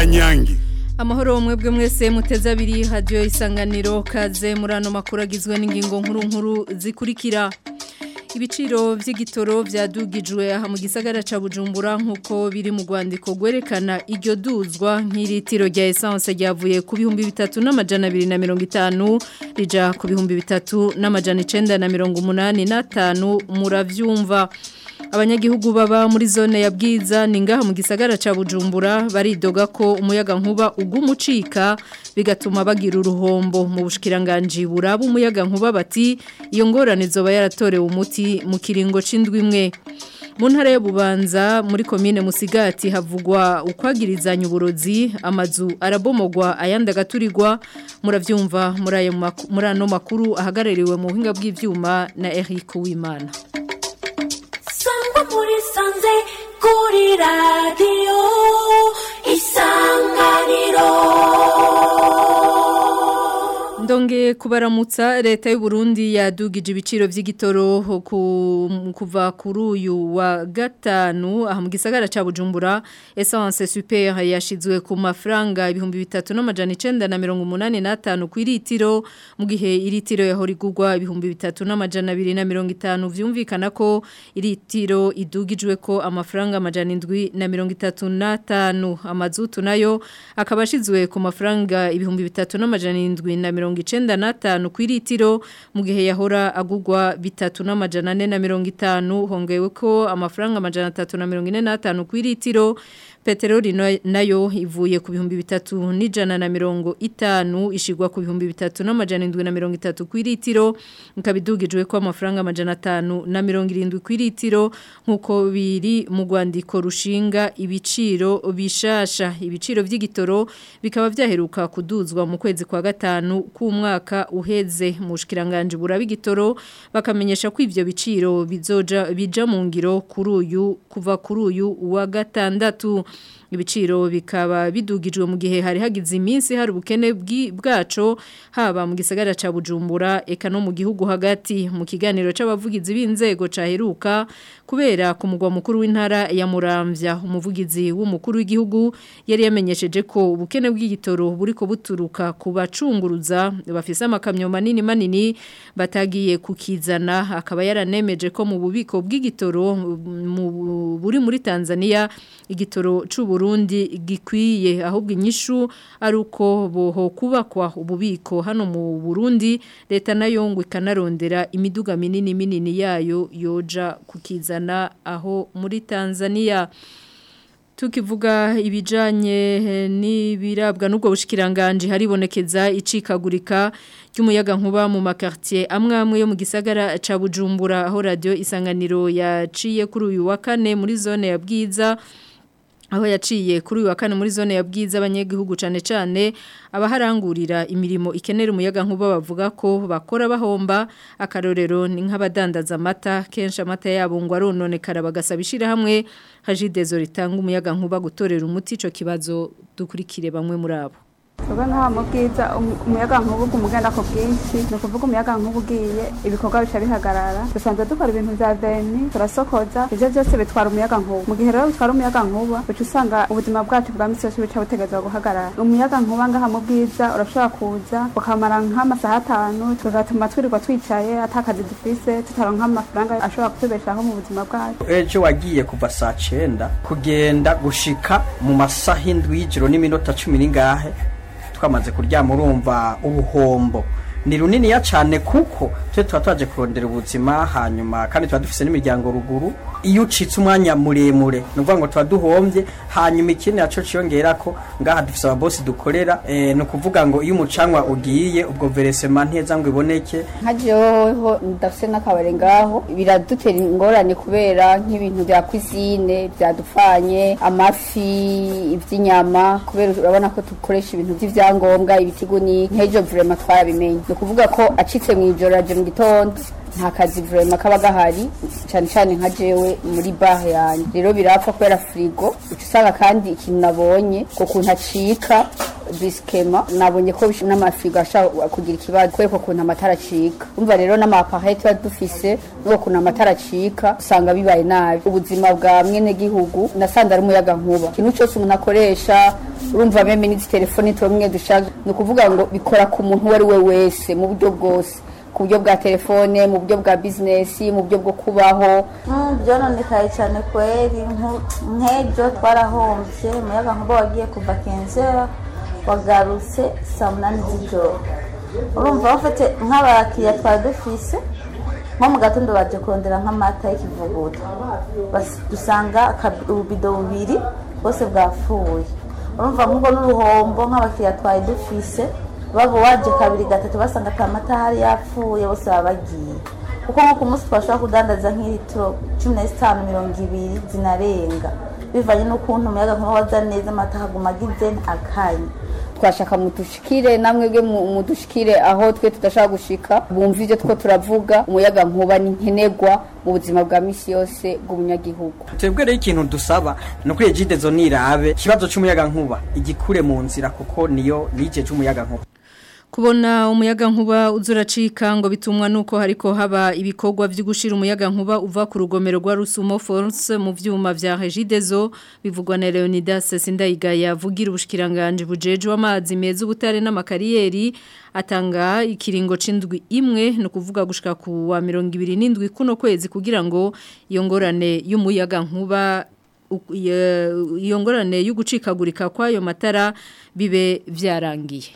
kanyange amahoro mwebwe mwese muteze abiri hadiyo isanganiro kaze muri ano makuru agizwe n'ingingo nkuru nkuru zikurikira ibiciro by'igitoro byadugijwe aha mu gisagara ca Bujumbura nkuko biri mu rwandiko gwerekana iryo duzwa nk'iritiro rya essence ryavuye ku bihumbi bitatu n'amajana abiri na mirongo itanu rija ku bihumbi bitatu n'amajana icenda na mirongo umunani n'atanu muravyumva abanyagihugu baba muri zone ya bwiza ni ngaha mu gisagara ca Bujumbura baridoga ko umuyaga nkuba ugumucika bigatuma bagira uruhombo mu bushikiranganje buraba umuyaga nkuba bati iyo ngorane zoba yaratorewe umuti mu kiringo c'indwi imwe mu ntara ya Bubanza muri komine Musigati havugwa ukwagirizanya uburozi amazu arabomogwa ayandi agaturirwa muravyumva muri ayo muri ano makuru ahagarariwe mu buhinga bw'ivyuma na Eric Uwimana muri sanze kuri radiyo isanganiro ndonge kubaramutsa leta y'u Burundi yadugije ibiciro by'igitoro kuva kuri uyu wa gatanu aha mu gisagara ca Bujumbura essence super yashizwe ku mafaranga ibihumbi bitatu n'amajana icenda na mirongo umunani n'atanu ku iritiro mu gihe iritiro yahora igurwa ibihumbi bitatu n'amajana abiri na mirongo itanu vyumvikana ko iritiro idugijwe ko amafaranga amajana indwi na mirongo itatu n'atanu amazutu nayo akaba ashizwe ku mafaranga ibihumbi bitatu n'amajana indwi na mirongo icenda n'atanu ku iritiro mu gihe yahora agugwa bitatu n'amajana ane na mirongo itanu hongewe ko amafaranga amajana atatu na mirongo ine n'atanu ku iritiro peteroli nayo ivuye ku bihumbi bitatu n'ijana na mirongo itanu ishigwa ku bihumbi bitatu n'amajana indwi na mirongo itatu ku iritiro ikaba idugijwe ko amafaranga amajana atanu na mirongo irindwi ku iritiro nk'uko biri mu rwandiko rushinga ibiciro bishasha ibiciro by'igitoro bikaba byaheruka kuduzwa mu kwezi kwa gatanu k'umwaka uheze mu bushikiranganje buraba igitoro bakamenyesha ko ivyo biciro bizoja bija mu ngiro kuri uyu kuva kuri uyu wa gatandatu ibiciro bikaba bidugijwe mu gihe hari hagize iminsi hari ubukene bwaco haba mu gisagara ca Bujumbura eka no mu gihugu hagati mu kiganiro c'abavugizi b'inzego caheruka kubera ku mugwa mukuru w'intara ya Muramvya umuvugizi w'umukuru w'igihugu yari yamenyesheje ko ubukene bw'igitoro buriko buturuka ku bacunguruza bafise amakamyo manini manini batagiye kukizana akaba yaranemeje ko mu bubiko bw'igitoro buri muri Tanzania igitoro c'ubu Burundi gikwiye ahubwo inyishu ari uko boho kubakwa ububiko hano mu Burundi leta nayo ngo ikanarondera imiduga minini minini yayo yoja kukizana aho muri Tanzania tukivuga ibijanye n'ibirabwa n'ubwo bushikiranganje haribonekeza icikagurika ry'umuyaga nkuba mu makartier amwe amwe yo mu gisagara ca Bujumbura aho radio isanganiro yaciye kuri uyu wa kane muri zone ya Bwiza aho yaciye kuri uyu wa kane muri zone ya bwiza abanyagihugu cyane cyane abaharangurira imirimo ikenera umuyaga nkuba bavuga ko bakora bahomba akarorero ni nk'abadandaza amata kenshi amata yabo ngo arononekara bagasaba ishyirahamwe hajidezo ritanga umuyaga nkuba gutorera umuti icyo kibazo dukurikire bamwe muri abo Tuba nka mu bwiza umuyaga nkubu umugenda ku bwinshi ni ukuvuga umuyaga nkubu ugiye ibikorwa bica bihagarara dusanzwe dukora ibintu bya veni turasokoza ibyo byose bitwara umuyaga nkubu mu gihe rero bitwara umuyaga nkuba uca usanga ubuzima bwacu bwa misi yose buca butegerezwa guhagarara umuyaga nkuba ngaha mu bwiza urashobora kuza ukamara nk'amasaha atanu tugatuma twirirwa twicaye atakazi dufise tutaronka amafaranga ashobora kutubeshaho mu buzima bwacu ejo wagiye kuva saa cyenda kugenda gushika mu masaha indwi y'ijoro n'iminota cumi n'ingahe twamaze kuryama urumva ubuhombo ni runiniya cyane kuko twe tuba twaje kurondera ubuzima hanyuma kandi tuba dufite n'imiryango ruguru iyo ucitse umwanya muremure ni ukuvuga ngo tuba duhombye hanyuma ikindi nacyo cyiyongera ko ngaha dufite ababosi dukorera ni ukuvuga ngo iyo umucanwa ugiye ubwo veresema nteza ngo iboneke nka jehoho ndafite n'akabari ngaho biradutera ingorane kubera nk'ibintu bya kuzine byadupfanye amafi iby'inyama kubera urabona ko dukoresha ibintu by'ibyangombwa ibitigunika nk'ejo vurema twarabimenye ni ukuvuga ko acitse mu ijoro aje mu gitondo nta kazi vurema kaba gahari cyane cyane nka jewe muri bahe yanjye rero birapfa kubera firigo uca usanga kandi ikintu nabonye ku kuntu acika disikema nabonye ko bish- n'amafirigo ashobora kugira ikibazo kubera ukuntu amatara acika umva rero n'amapahaye tuba dufise n'uko ukuntu amatara acika usanga bibaye nabi ubuzima bwa mwene gihugu nasanze ari umuyaga nkuba ikintu cyose umuntu akoresha urumva meme n'izi telefoni tumwe dushaje ni ukuvuga ngo bikora ku muntu uwo ari we wese mu buryo bwose ku buryo bwa telefone mu buryo bwa bizinesi mu buryo bwo kubaho byononekaye cyane kweri nku- nk'ejo twarahombye umuyaga nkuba wagiye kuva kenzera wagarutse saa munani z'ijoro urumva bafite nk'abakiriya twari dufise nko mu gatondo baje kurondera nk'amata y'ikivuguto Bas- dusanga akabi- ububido bubiri bwose bwapfuye urumva nk'ubwo n'uruhombo nk'abakiriya twari dufise baba waje kabiri gatatu basanga ata mata hari yapfuye bose baba bagiye kuko nko ku munsi twashobora kudandaza nk'ilitiro cumi na zitanu mirongo ibiri zinarenga bivanye n'ukuntu umuyaga nkuba waza neza amata haguma agize akanya twashaka mudushikire namwe bwe mudushikire aho twe tudashaka gushika bumva ivyo two turavuga umuyaga nkuba ni nkenerwa mu buzima bwa misi yose bw'umunyagihugu twebwe rero ikintu dusaba ni ukuri ejidezo nirabe ikibazo cy'umuyaga nkuba igikure mu nzira kuko niyo nije cy'umuyaga nkuba Kubona umuyaga nkuba uzuracika ngo bitumwa nuko hariko haba ibikorwa byo gushira umuyaga nkuba uva ku rugomero rwa Rusumo Force mu vyuma vya Regidezo bivugwa na Leonidas Sindayigaya vugira ubushikiranganje bujeje w'amazi meza ubutare n'amakariyeri atanga ikiringo c'indwi imwe no kuvuga gushika ku wa 27 kuno kwezi kugira ngo iyo ngorane y'umuyaga nkuba u- ye- iyo ngorane y'ugucikagurika kwayo matara bibe vyarangiye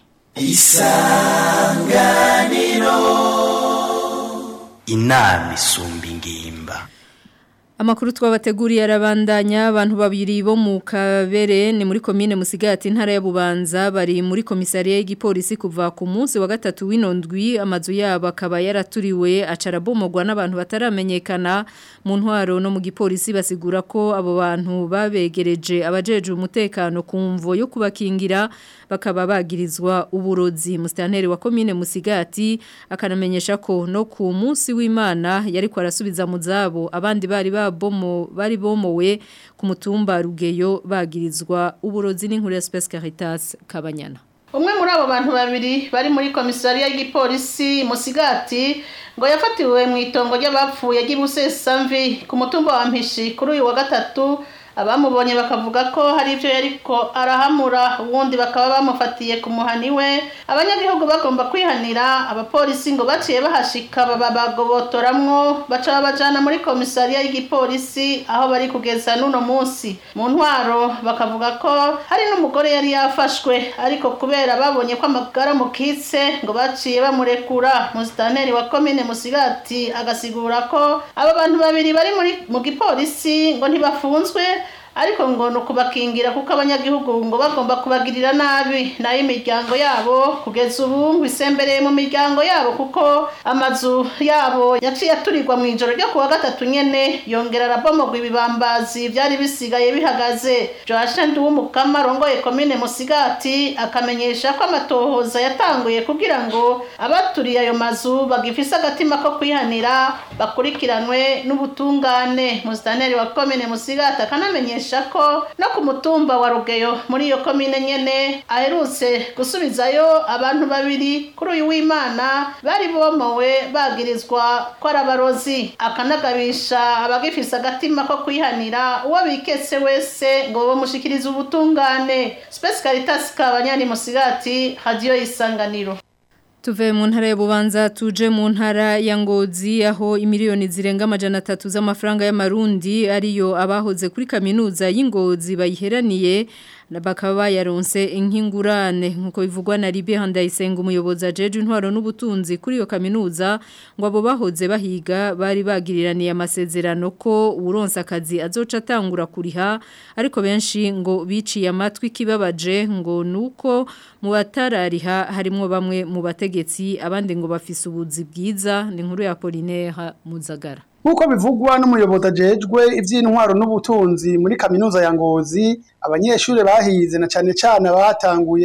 inama isumba ingimba Amakuru twabateguriye arabandanya abantu babiri bo mu kabere ni muri komine Musigati ntara ya Bubanza bari muri komisariya y'igipolisi kuva ku munsi wa gatatu w'inondwi amazu yabo akaba yaraturiwe acarabomogwa n'abantu bataramenyekana mu ntwaro no mu gipolisi basigura ko abo bantu babegereje abajeje umutekano ku mvo yo kubakingira bakaba bagirizwa uburozi mustanteri wa komine Musigati akanamenyesha ko no ku munsi w'Imana yari kwarasubiza mu zabo abandi bari babomo bari bomowe ku mutumba rugeyo bagirizwa uburozi n'inkuru ya Space Caritas Kabanyana umwe muri abo bantu babiri bari muri komisariya y'igipolisi musigati ngo yafatiwe mu itongo ry'abapfuye ry'ibusesamvi ku mutumba wa mpishi kuri uyu wa gatatu abamubonye bakavuga ko hari ibyo yariko arahamura ubundi bakaba bamufatiye ku muhani we abanyagihugu bagomba kwihanira abapolisi ngo baciye bahashika baba bagobotoramwo baca babajana muri komisariya y'igipolisi aho bari kugeza n'uno munsi mu ntwaro bakavuga ko hari n'umugore yari yafashwe ariko kubera babonye ko amagara mukitse ngo baciye bamurekura musitaneri wa komine musigati agasigura ko aba bantu babiri bari muri mu gipolisi ngo ntibafunzwe ariko ngo ni ukubakingira kuko abanyagihugu ngo bagomba kubagirira nabi nayo imiryango yabo kugeza ubu ngo isembereye mu miryango yabo kuko amazu yabo yaciye aturirwa mu ijoro ryo kuwa gatatu nyene yongera arabomogwa ibibambazi byari bisigaye bihagaze joashe nduwumukama arongoye komine musigati akamenyesha ko amatohoza yatanguye kugira ngo abaturiye ayo mazu bagifise agatima ko kwihanira bakurikiranwe n'ubutungane musitaneri wa komine musigati akanamenyesha ko no ku mutumba wa rugeyo muri iyo komine nyene aherutse gusubizayo abantu babiri kuri uyu w'imana bari bomowe bagirizwa ko ari abarozi akanagabisha abagifise agatima ko kwihanira uwo biketse wese ngo bamushikirize ubutungane Space Caritas kabanyani musigati radio isanganiro Tuve mu ntara ya Bubanza tuje mu ntara ya Ngozi aho imiliyoni zirenga amajana atatu z'amafaranga y'amarundi ariyo abahoze kuri kaminuza y'Ingozi bayiheraniye bakaba bayaronse inkingurane nkuko bivugwa na Libe Handayisenga umuyobozi ajeje intwaro n'ubutunzi kuri iyo kaminuza ngo abo bahoze bahiga bari bagiriraniye amasezerano ko uronse akazi azoca atangura kuriha ariko benshi ngo biciye amatwi kibabaje ngo nuko mu batarariha harimo bamwe mu bategetsi abandi ngo bafise ubuzi bwiza ni inkuru ya Polinaire Muzagara Nkuko bivugwa n'umuyobozi ajejwe ivy'intwaro n'ubutunzi muri kaminuza ya Ngozi abanyeshuri bahize na cane cane batanguye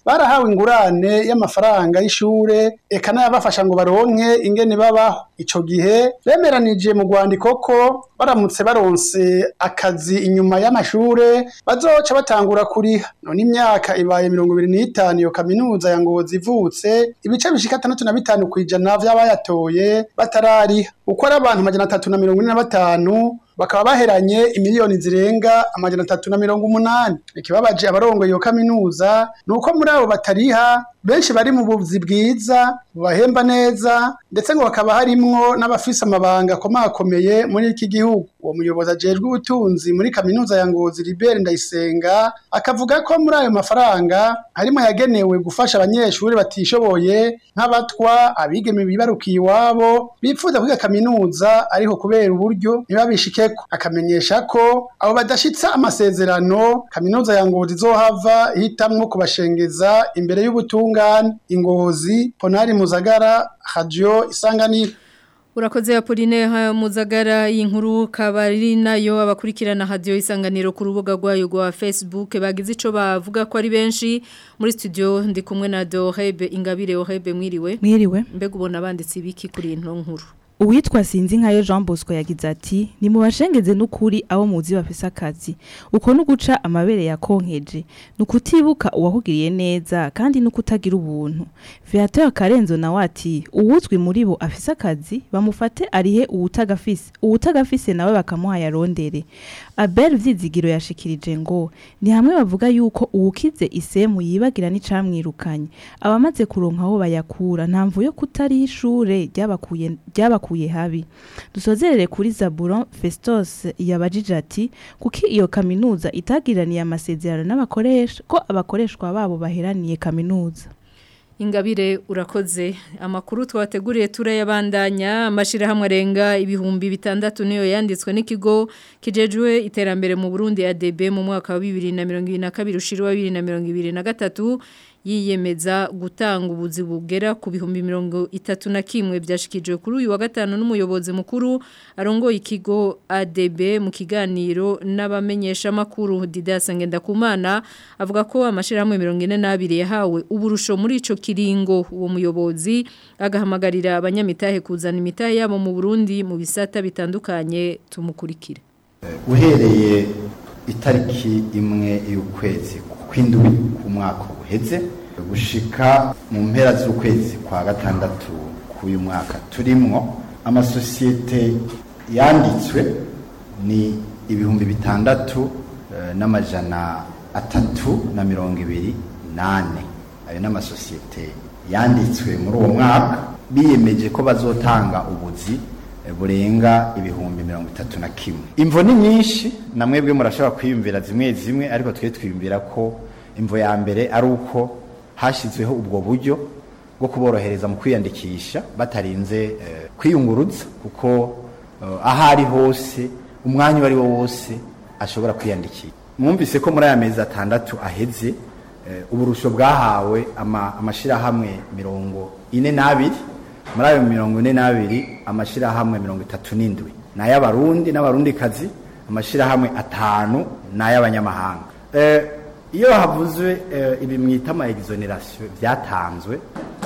barahawe ingurane y'amafaranga y'ishure eka n'ayabafasha ngo baronke ingene babaho ico gihe bemeranije mu rwandiko ko baramutse baronse akazi inyuma y'amashure bazoca batangura kuriha none imyaka ibaye mirongo ibiri n'itanu iyo kaminuza ya ngozi ivutse ibice bishika atandatu na bitanu kw'ijana vy'abayatoye batarariha uko ari abantu amajana atatu na mirongo ine na batanu bakaba baheranye imiliyoni zirenga amajana atatu na mirongo umunani ikibabaje abarongoye iyo kaminuza ni uko muri abo batariha benshi bari mu buzi bwiza bubahemba neza ndetse ngo bakaba harimwo n'abafise amabanga akomakomeye muri iki gihugu uwo muyobozi ajejwe ubutunzi muri kaminuza ya ngozi libere ndayisenga akavuga ko muri ayo mafaranga harimo yagenewe gufasha abanyeshuri batishoboye nk'abatwa abigeme bibarukiye iwabo bipfuza kwiga kaminuza ariko kubera uburyo ntibabishikeko akamenyesha ko abo badashitsa amasezerano kaminuza ya ngozi izohava ihitamwo kubashengeza imbere y'ubutungane ingozi ponari muzagara radio isanganiro Urakoze Apolline ha muzagara y'inkuru kabari nayo abakurikirana radio isanganiro ku rubuga rwayo rwa Facebook bagize ico bavuga ko ari benshi muri studio ndi kumwe na Dorebe Ingabire Orebe mwiriwe mwiriwe mbega ubona banditse ibiki kuri ino nkuru Uwitwa sinzi nkayo Jean Bosco yagize ati ni mu bashengeze n'ukuri abo muzi bafise akazi uko nuguca amabere yakonkeje nukutibuka uwahugiriye neza kandi nukutagira ubuntu Viateur Karenzo nawe ati uwuzwi muri bo afise akazi bamufate arihe uwutagafise uwutagafise nawe bakamuha yarondere Abel Vyizigiro yashikirije ngo ni hamwe bavuga yuko uwukize isemu yibagira n'icamwirukanye abamaze kuronka aho bayakura nta mvu yo kutari ishure ryabakuye ryabakuye habi dusozerere kuri Zaburon Festos yabajije ati kuki iyo kaminuza itagiraniye amasezerano n'abakoresha ko abakoreshwa babo baheraniye kaminuza Ingabire urakoze amakuru twateguriye turayabandanya amashirahamwe arenga ibihumbi bitandatu niyo yanditswe n'ikigo kijejwe iterambere mu Burundi ADB mu mwaka wa 2022 ushirwa 2023 yiyemeza gutanga ubuzi bugera ku bihumbi mirongo itatu na kimwe byashikijwe kuri uyu wa gatanu n'umuyobozi mukuru arongoye ikigo ADB mu kiganiro n'abamenyesha makuru Didas Ngendakumana avuga ko amashirahamwe 42 yahawe uburusho muri ico kiringo uwo muyobozi agahamagarira abanyamitahe kuzana imitahe yabo mu Burundi mu bisata bitandukanye tumukurikire uhereye itariki imwe y'ukwezi kw'indwi ku mwaka uheze gushika mu mpera z'ukwezi kwa gatandatu k'uyu mwaka turimwo amasosiyete yanditswe ni ibihumbi bitandatu n'amajana atatu na mirongo ibiri nane ayo ni amasosiyete yanditswe muri uwo mwaka biyemeje ko bazotanga ubuzi burenga ibihumbi mirongo itatu na kimwe imvo ni nyinshi na mwebwe murashobora kwiyumvira zimwe zimwe ariko twe twiyumvira ko imvo ya mbere ari uko hashyizweho ubwo buryo bwo kuborohereza mu kwiyandikisha batarinze kwiyunguruza kuko aho ari hose umwanya uwo ari wo wose ashobora kwiyandikisha mwumvise ko muri aya mezi atandatu aheze uburusho bwahawe amashyirahamwe mirongo ine n'abiri muri ayo mirongo ine n'abiri amashyirahamwe mirongo itatu n'indwi ni ay'abarundi n'abarundikazi amashyirahamwe atanu ni ay'abanyamahanga iyo havuzwe ibi mwita ama exoneration byatanzwe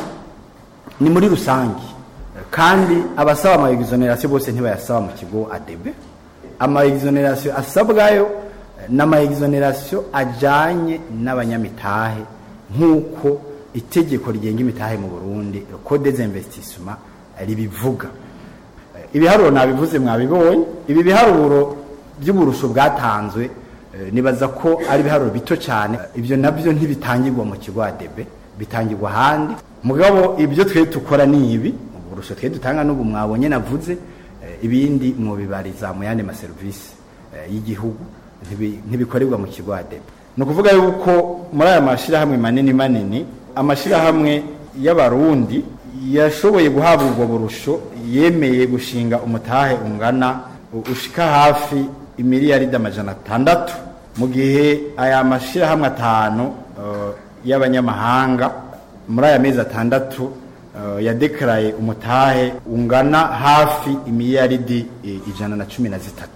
ni muri rusange kandi abasaba ama exoneration bose ntibayasaba mu kigo ADB ama exoneration asabwayo n'ama exoneration ajanye n'abanyamitahe nk'uko itegeko rigenga imitahe mu Burundi code des investissements ribivuga ibiharuro nabivuze mwabibonye ibi biharuro by'uburusho bwatanzwe nibaza ko ari ibiharuro bito cyane ibyo nabyo ntibitangirwa mu kigo ADB bitangirwa ahandi mugabo ibyo twe dukora ni ibi uburusho twe dutanga n'ubu mwabonye navuze ibindi mwubibariza mu yandi maserivisi y'igihugu ntibikorerwa mu kigo ADB ni ukuvuga yuko muri aya mashyirahamwe manini manini amashyirahamwe y'abarundi yashoboye guhabwa ubwo burusho yemeye gushinga umutahe ungana ushika hafi imiliyaridi amajana atandatu mu gihe aya mashyirahamwe atanu y'abanyamahanga muri aya mezi atandatu yadekaraye umutahe ungana hafi imiliyaridi ijana na cumi na zitatu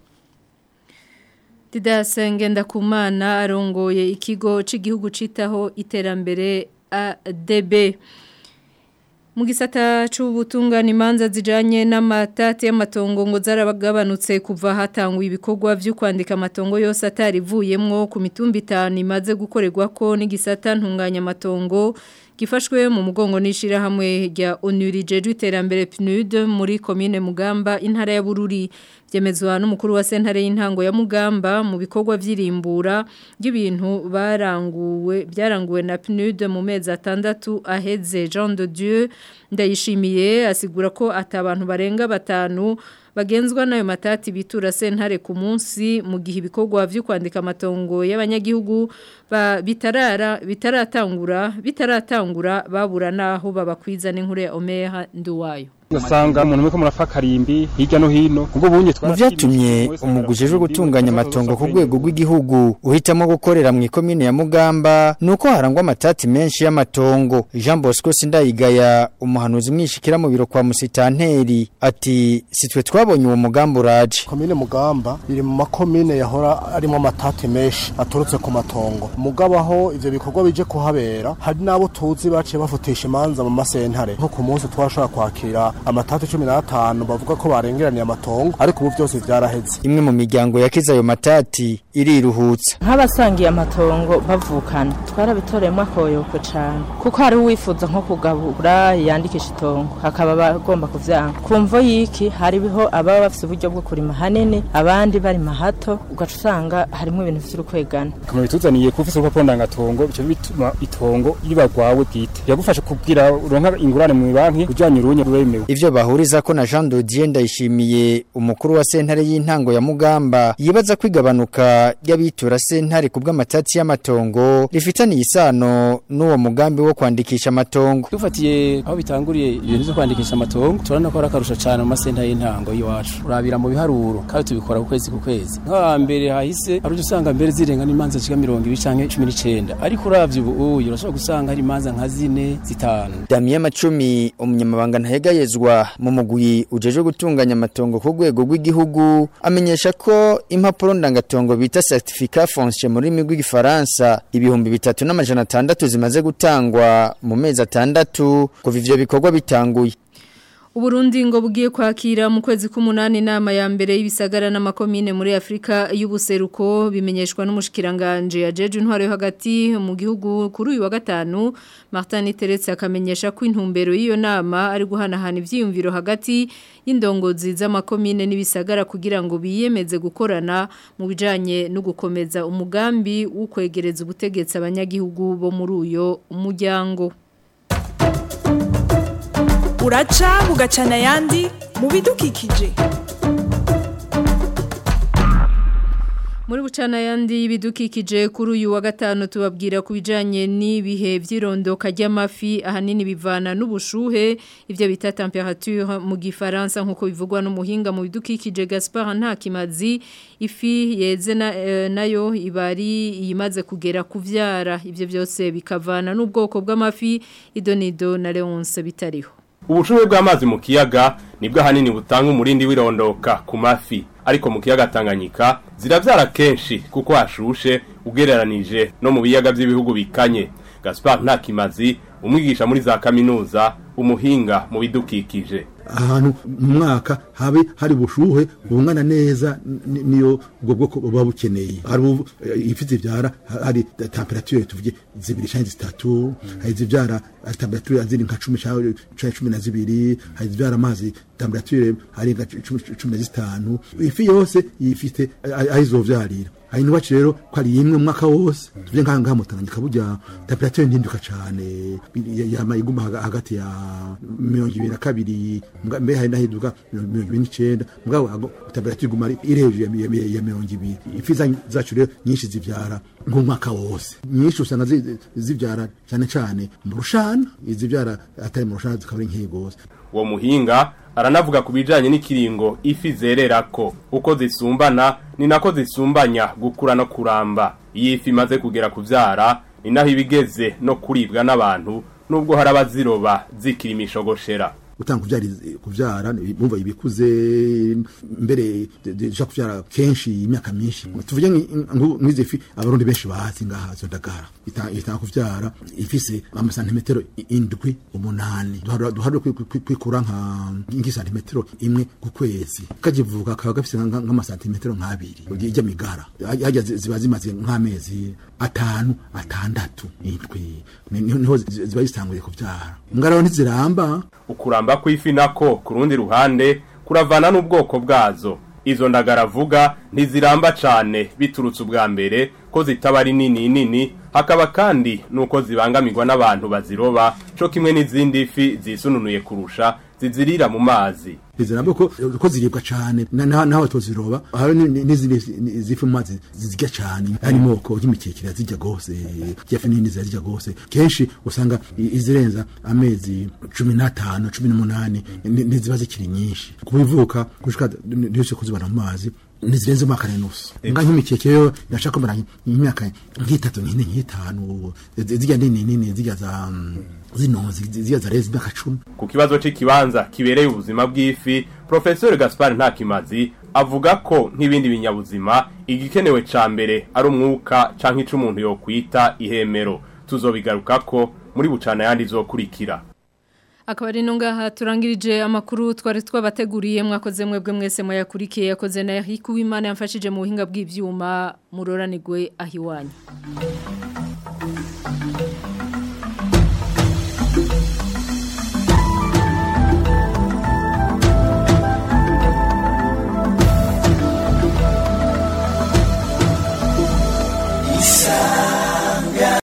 Didasenge ndakumana arongoye ikigo c'igihugu citaho iterambere ADB mu gisata c'ubutungane imanza zijanye n'amatati y'amatongo ngo zarabagabanutse kuva hatangwa ibikorwa vyo kwandika amatongo yose atarivuyemwo ku mitumba itanu imaze gukorerwa ko n'igisata ntunganya amatongo gifashwe mu mugongo n'ishira hamwe rya Onurije rw'iterambere PNUD muri commune Mugamba intara ya Bururi byemezwa n'umukuru wa sentare y'intango ya Mugamba mu bikorwa vy'irimbura y'ibintu baranguwe byaranguwe na PNUD mu mezi atandatu aheze Jean de Dieu ndayishimiye asigura ko atabantu barenga batanu bagenzwa nayo matati bitura sentare ku munsi mu gihe ibikorwa vyo kwandika amatongo y'abanyagihugu bitarara bitaratangura bitaratangura babura naho babakwiza n'inkuru ya Omeha Nduwayo ugasanga umuntu umwe ko murafa karimbi hirya no hino ubwo bunye mu byatumye umuguje uje gutunganya amatongo ku rwego rw'igihugu uhitamo gukorera mu ikomine ya Mugamba nuko harangwa amatati menshi y'amatongo Jean Bosco Sindayigaya umuhanuzi mwishikira mu biro kwa Musitanteri ati sitwe twabonye uwo mugambo uraje komine Mugamba iri mu makomine yahora arimo amatati menshi aturutse ku matongo mugabo aho ivyo bikorwa bije kuhabera hari nabo tuzi baciye bafutisha imanza mu masentare nko ku munsi twashobora kwakira amatatu cumi n'atanu bavuga ko barengeraniye amatongo ariko ubu byose byaraheze imwe mu miryango yakize ayo matati iriruhutsa nk'abasangiye amatongo bavukana twarabitoreyemo akoyoko cyane kuko hari uwifuza nko kugabura yandikisha itongo hakaba bagomba kuvyanga kumvo yiki hariho ababa bafite uburyo bwo kurima hanini abandi barima hato ugaca usanga harimo ibintu vy'urukwegana kamwe bituzaniye kufisa urupapuro ndangatongo bico bituma itongo ribagwawe bwite yagufasha kubwira uronka ingurane mu banki ujanye urunye rwemewe ivyo bahuriza ko na Jean Dodier ndayishimiye umukuru wa sentare y'intango ya Mugamba yibaza kwigabanuka y'abitura sentare kubwa amatati y'amatongo rifitaniye isano n'uwo mugambi wo kwandikisha amatongo dufatiye aho bitanguriye ibintu byo kwandikisha amatongo turabona ko ari akarusho cyane mu masentare y'intango y'iwacu urabira mu biharuro kandi tubikora ku kwezi ku kwezi nk'aha mbere hahise hari usanga mbere zirenga n'imanza zishika mirongo ibiri canke cumi n'icenda ariko uravye ubu uyu urashobora gusanga hari imanza nka zine zitanu Damien Macumi umunyamabanga ntayegayezwa mu mugwi ujeje gutunganya amatongo ku rwego rw'igihugu amenyesha ko impapuro ndangatongo bita certificat foncier muri rurimi rw'igifaransa ibihumbi bitatu n'amajana atandatu zimaze gutangwa mu mezi atandatu kuva ivyo bikorwa bitanguye Uburundi ngo bugiye kwakira mu kwezi k'umunani inama ya mbere y'ibisagara n'amakomine muri Afrika y'ubuseruko bimenyeshwa n'umushikiranganje yajeje intwaro yo hagati mu gihugu kuri uyu wa gatanu Martin Teretse akamenyesha ko intumbero y'iyo nama ari guhanahana ivyiyumviro hagati y'indongozi z'amakomine n'ibisagara kugira ngo biyemeze gukorana mu bijanye no gukomeza umugambi wo kwegereza ubutegetsi abanyagihugu bo muri uyo muryango uraca bugacana ayandi mu bidukikije muri bucana yandi y'ibidukikije kuri uyu wa gatanu tubabwira ku bijyanye n'ibihe by'irondoka ry'amafi ahanini bivana n'ubushuhe ibyo bita temperature mu gifaransa nk'uko bivugwa n'umuhinga mu bidukikije gaspard ntakimazi ifi yeze nayo iba ari iyimaze kugera kubyara ibyo byose bikavana n'ubwoko bw'amafi idonido na leonce bitariho ubushuhe bw'amazi mu kiyaga nibwo ahanini butanga umurindi w'irondoka ku mafi ariko mu kiyaga Tanganyika zirabyara kenshi kuko hashushe ugereranije no mu biyaga by'ibihugu bikanye Gaspard Ntakimazi umwigisha muri za kaminuza umuhinga mu bidukikije ahantu mu mwaka habe hari ubushuhe bungana neza niyo ubwo bwoko buba bukeneye hari ifi zibyara hari temperature tuvuge zibiri cyangwa zitatu hari zibyara temperature ziri nka cumi cyangwa cumi na zibiri hari zibyara amazi temperature hari nka cumi na zitanu ifi yose yifite aho izovyarira hari n'iwacu rero ko ari imwe mwaka wose tuvye ngaha ngaha mu Tanganyika burya temperature ntinduka cane yama iguma hagati ya mirongo ibiri na kabiri mbe hari nahiduka mirongo ibiri n'icenda mugabo temperature iguma iri hejuru ya mirongo ibiri ifi zacu rero nyinshi zivyara nk'umwaka wose nyinshi usanga zivyara cyane cyane mu rushana izivyara atari mu rushana zikaba ari nk'iyi gose uwo muhinga aranavuga ku bijanye n'ikiringo ifi zererako uko zisumbana ni nako zisumbanya gukura no kuramba iyo ifi imaze kugera kuvyara ni naho ibigeze no kuribwa n'abantu nubwo hari abaziroba zikira imishogoshera utanga kuvyara kuvyara bumva ibikuze mbere deja kuvyara kenshi imyaka myinshi tuvuge nk'izi fi abarundi benshi bazi ngaha zo ndagara itanga kuvyara ifise amasantimetero indwi umunani duharure kwikura nka nk'isantimetero imwe ku kwezi kakivuka kaba gafise nk'amasantimetero nk'abiri ijya migara hajya ziba zimaze nk'amezi atanu atandatu indwi niho ziba zitanguye kuvyara mbwa rero ntiziramba ukuramba kw'ifi nako ku rundi ruhande kuravana n'ubwoko bwazo izo ndagara avuga ntiziramba cane biturutse ubwa mbere ko zitaba ari nini nini hakaba kandi nuko zibangamirwa n'abantu baziroba co kimwe n'izindi fi zisununuye kurusha zizirira mu mazi iziramba ko ko ziribwa cyane naho tuziroba hari n'izindi zifi mu mazi zizirya cyane hari moko y'imikekera zirya gose jefe nini zirya gose kenshi usanga izirenza amezi 15 18 ntiziba zikiri nyinshi kubivuka gushika ntise kuzibana mu mazi nizirenze umwaka n'unusu nga nk'imikeke yo yashaka kumara imyaka nk'itatu nk'ine nk'itanu zijya nini nini zijya za zino zijya za rezi imyaka cumi ku kibazo c'ikibanza kibereye ubuzima bw'ifi professeur Gaspar Ntakimazi avuga ko nk'ibindi binyabuzima igikenewe ca mbere ari umwuka canke ico umuntu yokwita ihemero tuzobigarukako muri bucana yandi zokurikira akaba ari ngaha turangirije amakuru twari twabateguriye mwakoze mwebwe mwese muyakurikiye yakoze na Eric Uwimana yamfashije mu buhinga bw'ivyuma muroranirwe ahiwanyu